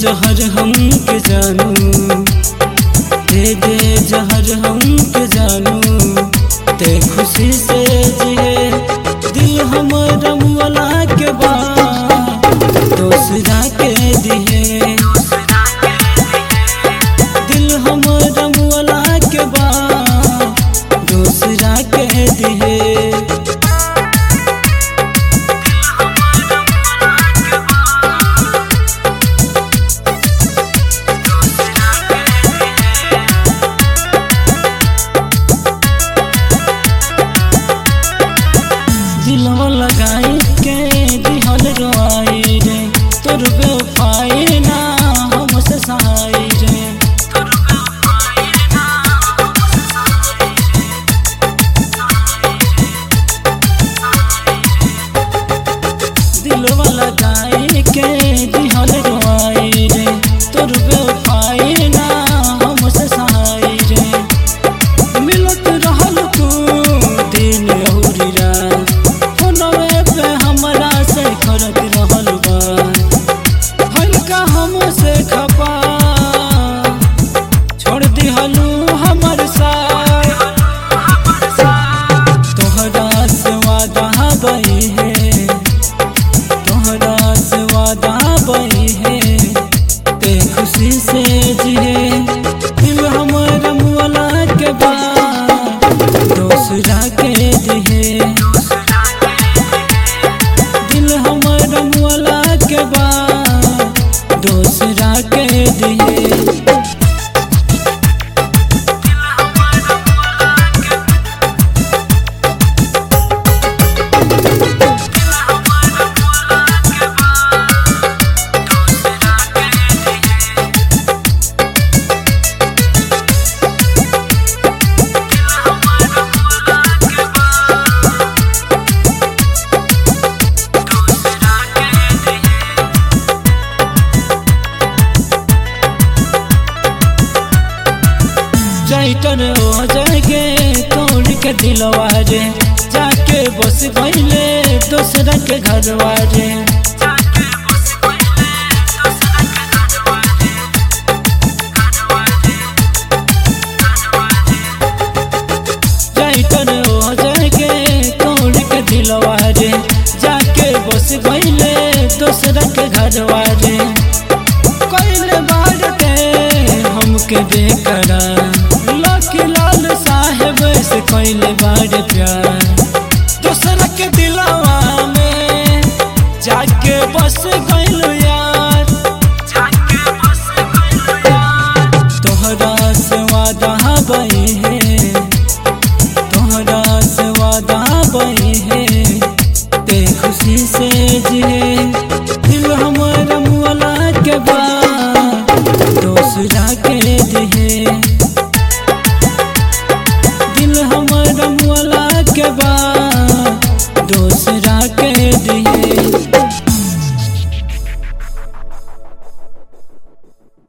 जहर हम के जानू दे दे जहर हम के जानू ते खुशी से जिए दिल हमर मुअला के बा दोसरा के दिहे दिल हमर मुअला के बा दोसरा के दिहे दिलवा लगाई के दिहल रोआई रे तोर बेवफाई ना हमसे सहाई रे दिलवा लगाई के दिहल रोआई रे तोर बेवफाई ना हमसे सहाई रे मिलत रहल तू दिन अउरी रात फोनवे पे हमरा से करत रहल बा हल्का हमसे खपा छोड़ दिहलू हमर साथ तोहरा से वादा बही है तोहरा से वादा बही है ते खुशी से जिए दिल हमर मुअला के बा दोसरा के दिहे दिल हमर मुअला के बा दोसरा के दिहे जाइटर हो जाएगे तोड़ के दिलवा रे जाके बस गईले दूसरा के घरवा रे जाइटर हो जाएगे तोड़ के दिलवा रे जाके बस गईले दूसरा के घरवा रे कइले बार के हमके बेकरार